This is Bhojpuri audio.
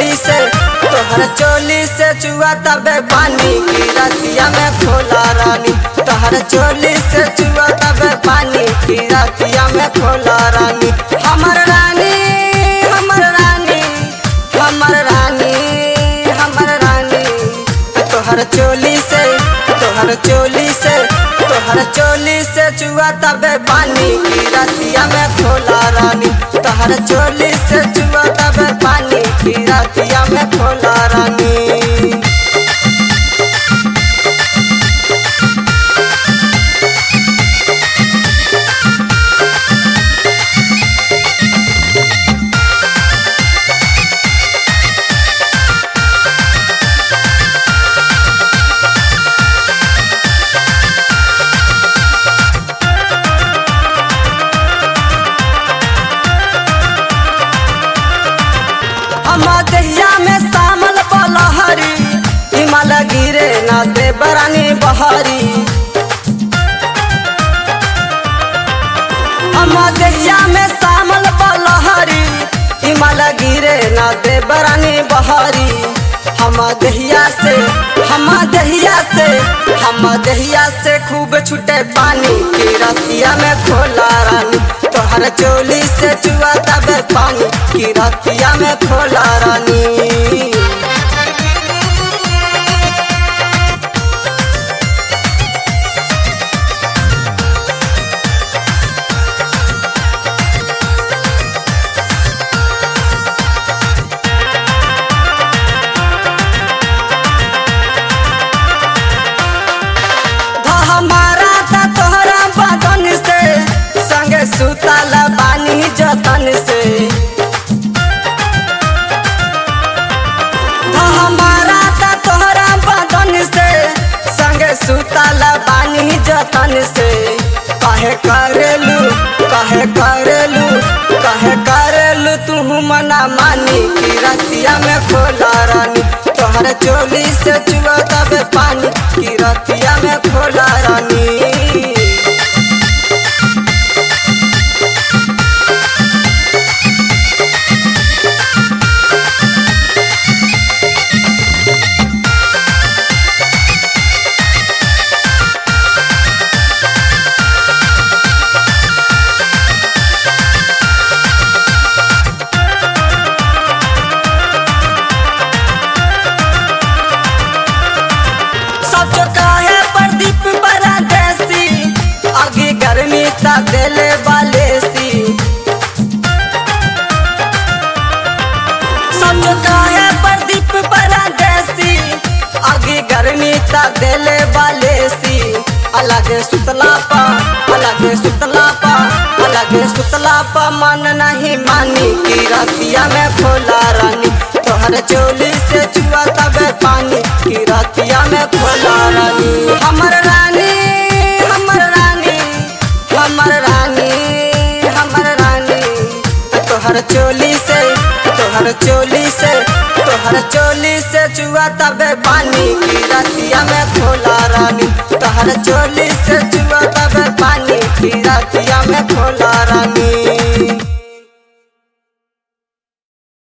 चोली से तोहर चोली से चुआ तबे पानी की रतिया में खोला रानी तोहर चोली से चुआ तबे पानी की रतिया में खोला रानी हमर रानी हमर रानी हमर रानी हमर रानी तोहर चोली से तोहर चोली से तोहर चोली से चुआ तबे पानी की रतिया में खोला रानी तोहर चोली से चुआ तबे पानी की रतिया में खोला रानी हम दहिया में शामल बलहरी हिमाल गिरे ना दे बरानी बहरी हम दहिया में शामल बलहरी हिमाल गिरे ना दे बरानी बहरी हम दहिया से हम दहिया से हम दहिया से खूब छूटे पानी की रतिया में खोला रानी तोहर चोली से चुआ तबे पानी की रतिया में खोला रानी धा हमारा था तोहरा बदन से संगे सुतल बानी जतन से धा हमारा था तोहरा बदन से संगे सुतल बानी जतन से कहे करेलू कहे करेलू कहे करेलू तू मना मानी की रतिया में खोला रानी तोहर चोली से चुआ तबे पानी की रतिया में खोला रानी सब जो काहे प्रदीप बड़ा देसी आगे गर्मी ता देले वाले सी सब जो काहे प्रदीप बड़ा देसी आगे गर्मी ता देले वाले सी अलग सुतला पा अलग सुतला पा अलग सुतला पा मन नहीं मानी की रतिया में खोला रानी तोहर चोली से चुआ तबे पानी की रतिया में खोला रानी हमर रानी हमर रानी हमर रानी हमर रानी तोहर चोली से तोहर चोली से तोहर चोली से चुआ तबे पानी की रतिया में खोला रानी तोहर चोली से चुआ तबे पानी की रतिया में खोला रानी